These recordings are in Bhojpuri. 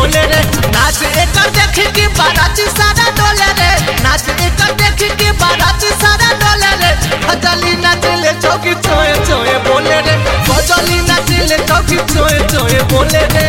बोले रे नाच एकर देख के बाराती सारा डोले रे नाच एकर देख के बाराती सारा डोले रे भजली नाचले चौकी चोए चोए बोले रे भजली नाचले चौकी चोए चोए बोले रे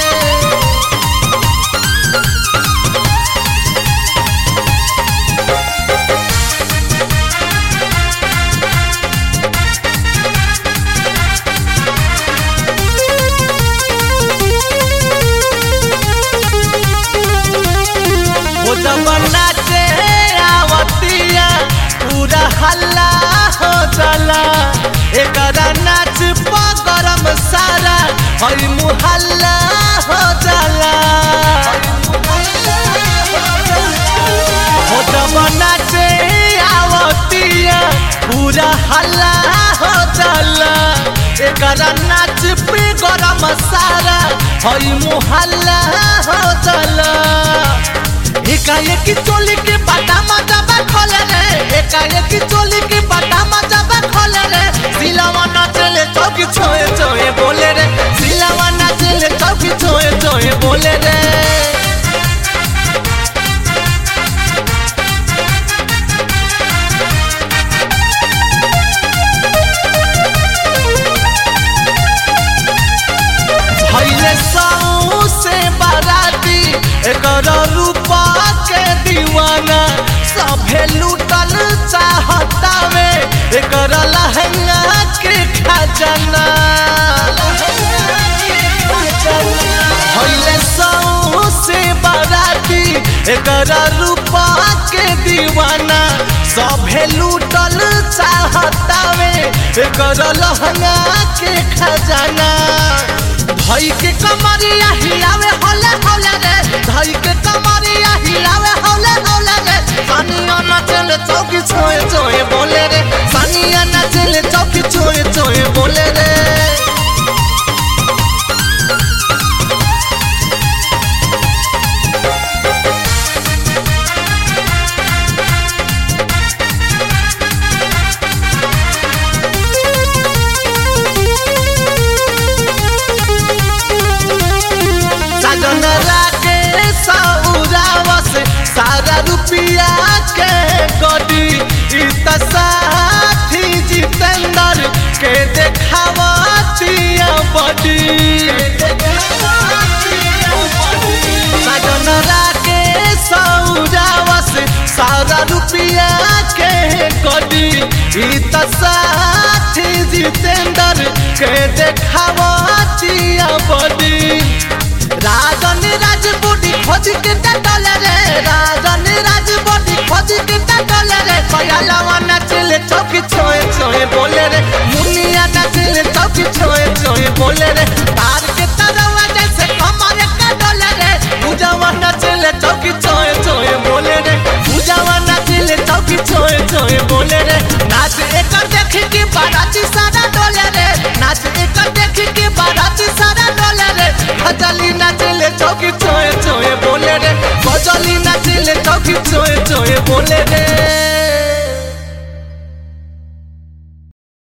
वो जब नाचे आवतिया पूरा हल्ला हो जाला एकरा नाच गरम सारा हई मुहल्ला हो जाला वो जब नाचे आवतिया पूरा हल्ला हो जाला एकरा नाच पे गरम सारा हई मुहल्ला हो जाला एकाएकी चोली के बाटा मजाबा खोले रे एकाएकी चोली के बाटा मजाबा खोले रे सिलावा नाचले चौकी छोए छोए बोले रे सिलावा नाचले चौकी छोए छोए बोले रे भैले साऊ से बाराती एकर रूपा के दीवाना सभे लूटल चाहतावे एकर लहंगा के खजाना भैले साऊ से बाराती एकर रूपा के दीवाना सभे लूटल चाहतावे एकर लहंगा के खजाना धई के कमरिया हिलावे होले होले रे धई के कमरिया हिलावे होले होले रे सानिया नाचले चौकी छोए छोए बोले रे सानिया नाचले चौकी छोए छोए बोले रे साजन राके सौरावस सारा रुपिया के गडी ई त साथी जितेंद्र के देखावतिया बडी साजन राके सौरावस सारा रुपिया के गडी ई त साथी जितेंद्र के देखावतिया बडी राजन राजबोडी खोज के डले रे राजन राजबोडी खोज के डले रे पयालवा नाचले चौकी छोए छोए बोले रे मुनिया नाचले चौकी छोए छोए बोले